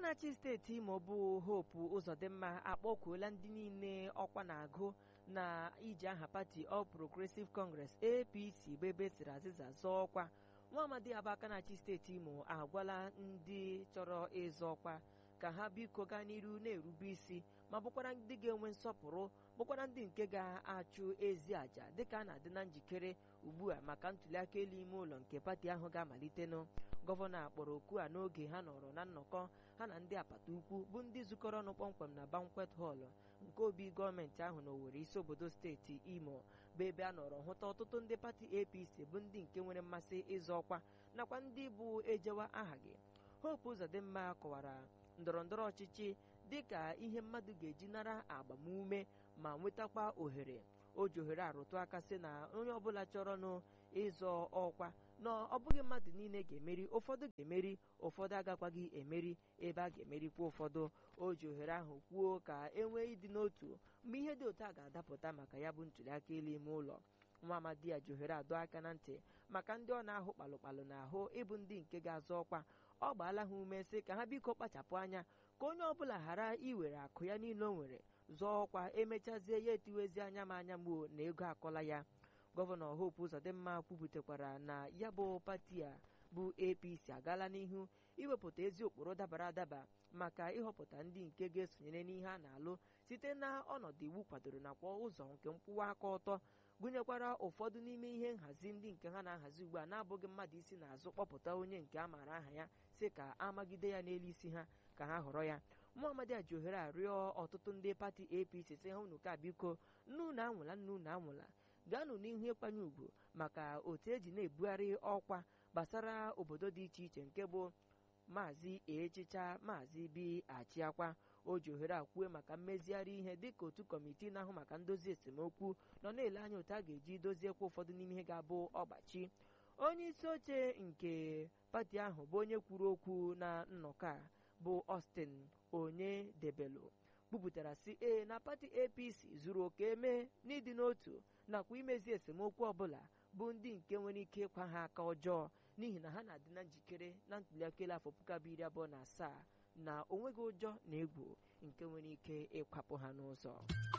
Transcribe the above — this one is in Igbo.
na-achị steeti Imo bụ Hope Uzodimma akpọkuola ndị niile ọkwa na-agụ na iji aha pati All Progressive Congress APC bụ ebe siri azịza zọọ ọkwa nwa amadi abaka na-achị steeti Imo agwala ndị chọrọ ịzọ ọkwa ka ha biko gaa n'iru na-erube isi ma bụkwara ndị ga-enwe nsọpụrụ bụkwara ndị nke ga-achụ ezi àjà dịka a na-adị na njikere ugbu a maka ntụliaka elu ime ụlọ nke pati ahụ ga-amalitenụ gọvanọ akpọrọ oku a n'oge ha nọrọ na nnọkọ ha na ndị apata ukwu bụ ndị zukọrọ ọnụ kpọmkwem na bankwet họl nke obi gọọmenti ahụ na Owerri isi obodo steeti Imo bụ ebe a nọrọ hụta ọtụtụ ndị pati APC bụ ndị nke nwere mmasị ịzọ ọkwa nakwa ndị bụ ejewa aha gị Hope Uzodimma kọwara ndọrọ ndọrọ ọchịchị dịka ihe mmadụ ga-eji nara agbamume ma nwetakwa ohere o ji ohere arụtụ aka sị na onye ọbụla chọrọnụ ịzọ ọkwa na ọ bụghị mmadụ niile ga-emeri ụfọdụ ga-emeri ụfọdụ agakwaghị emeri ebe a ga-emerikwa ụfọdụ o ji ohere ahụ kwuo ka e nwee ịdị n'otu mgbe ihe dị otu a ga-adapụta maka ya bụ ntụliaka elu ime ụlọ nwa amadi ya ji ohere adọ aka na ntị maka ndị ọ na-ahụ kpalụkpalụ n'ahụ ịbụ ndị nke ga-azọ ọkwa ọ gbaala ha ume sị ka ha biko kpachapụ anya ka onye ọbụla ghara iwere akụ ya niile o nwere zọọ ọkwa emechazie ya etiwezi anya m anya mgbo na ego akọla ya gọvanọ Hope Uzodimma kwubutekwara na ya bụ pati a bụ APC agaala n'ihu iwepụta ezi ụkpụrụ dabara adaba maka ịhọpụta ndị nke ga-esonyere n'ihe a na-alụ site na ọnọdụ iwu kwadoro nakwa ụzọ nke nkwụwa aka ọtọ gụnyekwara ụfọdụ n'ime ihe nhazi ndị nke ha na-ahazi ugbu a na-abụghị mmadụ isi n'azụ kpọpụta onye nke a maara aha ya si ka amagide ya n'elu isi ha ka ha họrọ ya Muhammad ji ohere arịọ ọtụtụ ndị pati APC si ha unu ka biko nnu na anwụla nnu na anwụla gaanụ n'ihu ịkwanye ugwu maka otu eji na-ebugharị ọkwa gbasara obodo dị iche iche nke bụ maazị echicha maazị bi achịakwa o ji ohere akwue maka mmezigharị ihe dịka otu kọmitii na-ahụ maka ndozi esemokwu nọ na-ele anya otu a ga-eji doziekwa ụfọdụ n'ime ihe ga-abụ ọgbachi onye isi oche nke pati ahụ bụ onye kwuru okwu na nnọkọ a bụ Austin onye debelo kwupụtara si ee na pati APC zuru oke eme n'ịdị n'otu nakwa imezi esemokwu ọbụla bụ ndị nke nwere ike ịkwa ha aka ọjọọ n'ihi na ha na-adị na njikere na ntụliaka elu afọ puku abụọ iri abụọ na asaa na onweghị ụjọ na egwu nke nwere ike ịkwapụ ha n'ụzọ